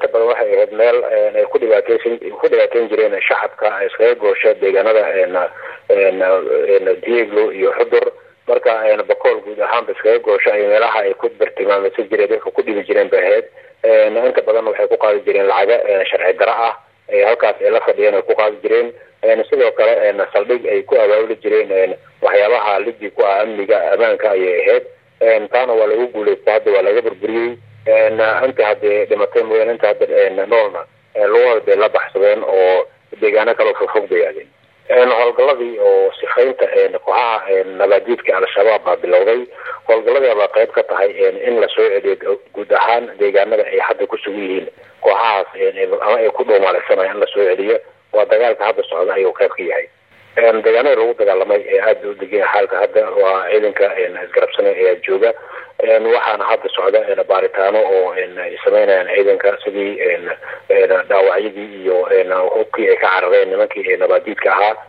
badan waxay ahayd meel ay ku dhibaateysan ku dhibaateyn jireen shacabka iskaga goosha deegaanada dieglo iyo xudur marka bakool guud ahaanba iskaga goosha ay meelaha ay ku bartilmaameysan jireen dadka ku dhibi jireen bay ahayd inta badan waxay ku qaadi jireen lacaga sharci daro ah halkaas ay la fadhiyeen ay ku qaadi jireen sidoo kale saldhig ay ku abaabuli jireen waxyaabaha lidi ku ah amniga ammaanka ayay ahayd taana waa lagu guuleysta hadda waa laga burburiyey inta hadde dhimatay mooyaan inta hadda noolna lugahood bay la baxsadeen oo deegaano kaleo fogfog bay aadeen howlgaladii oo sifaynta kooxaha nabaadiidka al-shabaab baa bilowday howlgaladii baa qayb ka tahay in lasoo celiyo guud ahaan deegaanada ay hadda ku sugan yihiin kooxahaas ama ay ku dhuumaaleysanaya in lasoo celiyo waa dagaalka hadda socda ayuu qayb ka yahay deegaanada lagu dagaalamay ee aada u degan xaalka hadda waa ciidanka isgarabsana ayaa jooga waxaana hadda socda baaritaano oo ay sameynayaan ciidanka sidii dhaawacyadii iyo hubkii ay ka carareen nimankii nabaadiidka ahaa